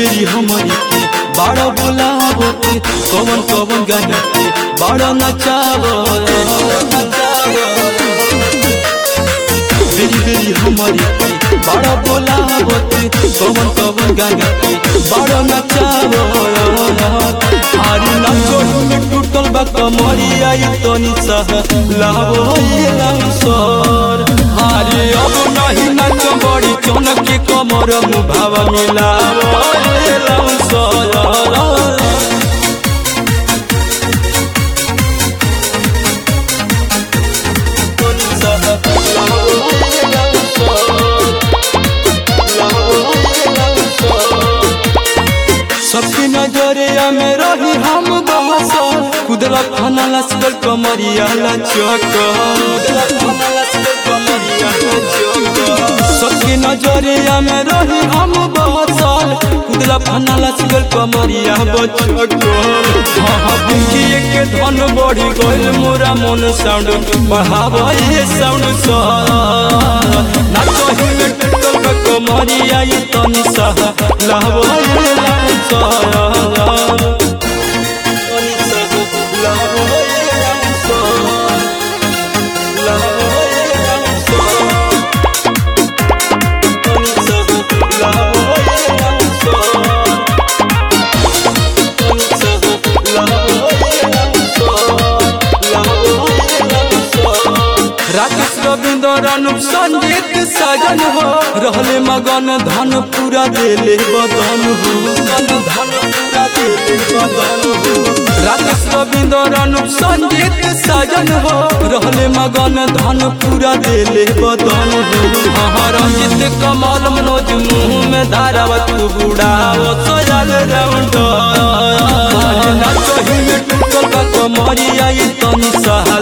बेरी हमारी के बाड़ा बोलावत कवन कवन गाना के बाड़ा नचावो बेरी बेरी हमारी के बाड़ा बोलावत कवन कवन गाना के बाड़ा नचावो आरी नाचो में टूटल बा कमरिया ई तनी सह लावो ये लाउसर आरे अब नहीं नाच बड़ी चमक के कमर मुभाव मिलावो ये लाउसर सबकी नजरिया में रही हम बहसल कुदरत खाना लस्कर कमरिया लचक सबकी नजरिया में रही हम बहसल कुदरत खाना लस्कर कमरिया बचक हाँ हाँ बुझिए के धन बढ़ी गइल मोरा मन साउंड बढ़ावा ये साउंड सा नाचही में टूटल बा कमरिया ये तनी सा लावा ये लाइन सा राकेश रविंद्र अनुप संगीत साजन हो रहले मगन धन पूरा देले बदन हो धन पूरा देले बदन हो राकेश रविंद्र अनुप संगीत साजन हो रहले मगन धन पूरा देले बदन हो हाँ रंजित कमल मनोज मुंह में धारावत बुढ़ाओ सोजल राउंड नाचही में टूटल का कमरिया ये तनी सहा